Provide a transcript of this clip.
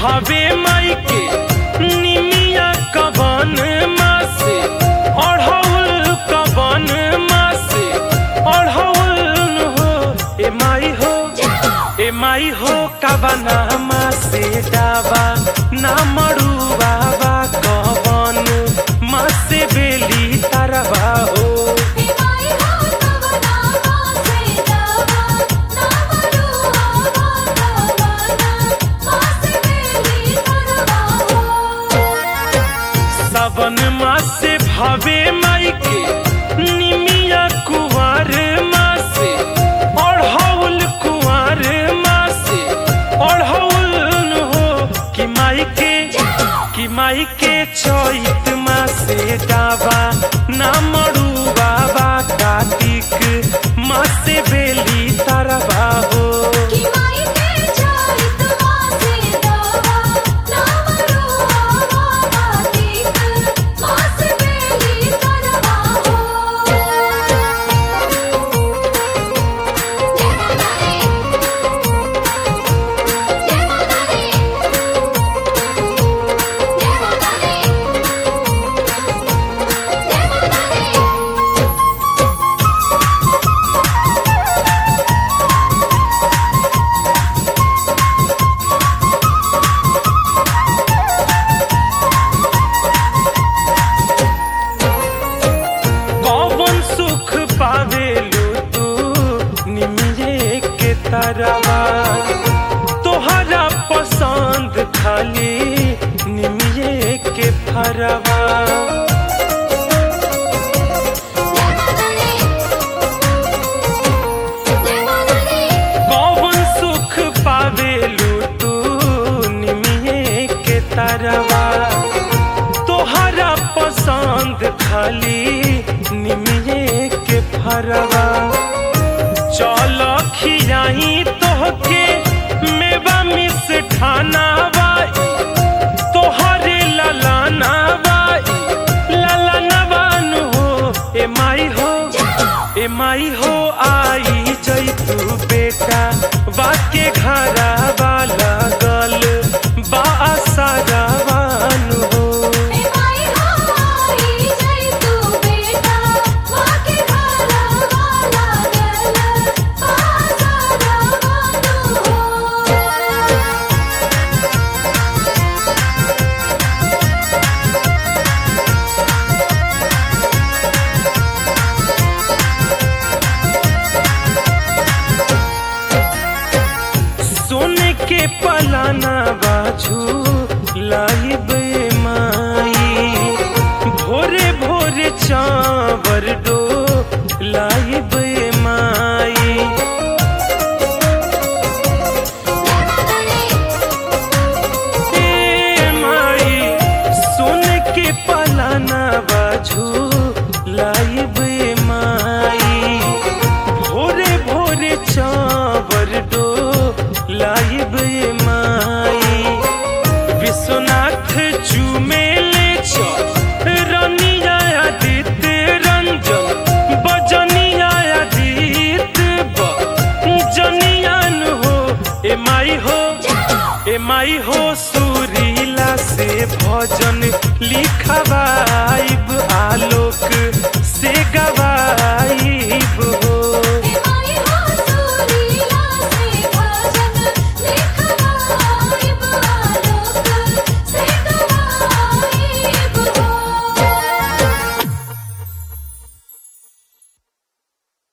भावे माई के निमिया कवन मासे अढ़ौल कवन मासे अढ़ौल हो ए माई हो ए माई हो कवना मासे डाबा ना मड़ुआ बा कवन मासे बेली तरवा हो सावन मासे भावे माई के निमिया कुंवर मासे अढ़ौल कुंवर मासे अढ़ौल हो कि माई के कि माई के चैत मासे डाबा ना मड़ू बाबा कार्तिक मासे बेली तरवा हो कौन सुख पावेलू तू निमिये के तरवा तोहरा पसंद खाली निमिये के फरवा कौन सुख पावेलू तू निमिये के तरवा तोहरा पसंद खाली निमिये के फरवा चल खियाई तोहके मेवा मिस ठाना बाई तोहरे ललाना बाई ललाना बानु हो ए माई हो ए माई हो आई जैतू बेटा बाके घरा वाला गल बा सारावानु हो सोने के पलाना बाजू लाइब माई भोरे भोरे चावर डो लाइब माई ए माई सोने के पलाना बाजू लाइब माई भोरे भोरे चावर डो लाइब माई विश्वनाथ चुमेले रनिया आदित्य रंजन बजनिया आदित्य बजनियान हो ए माई हो ए माई हो सुरीला से भजन लिखवाइब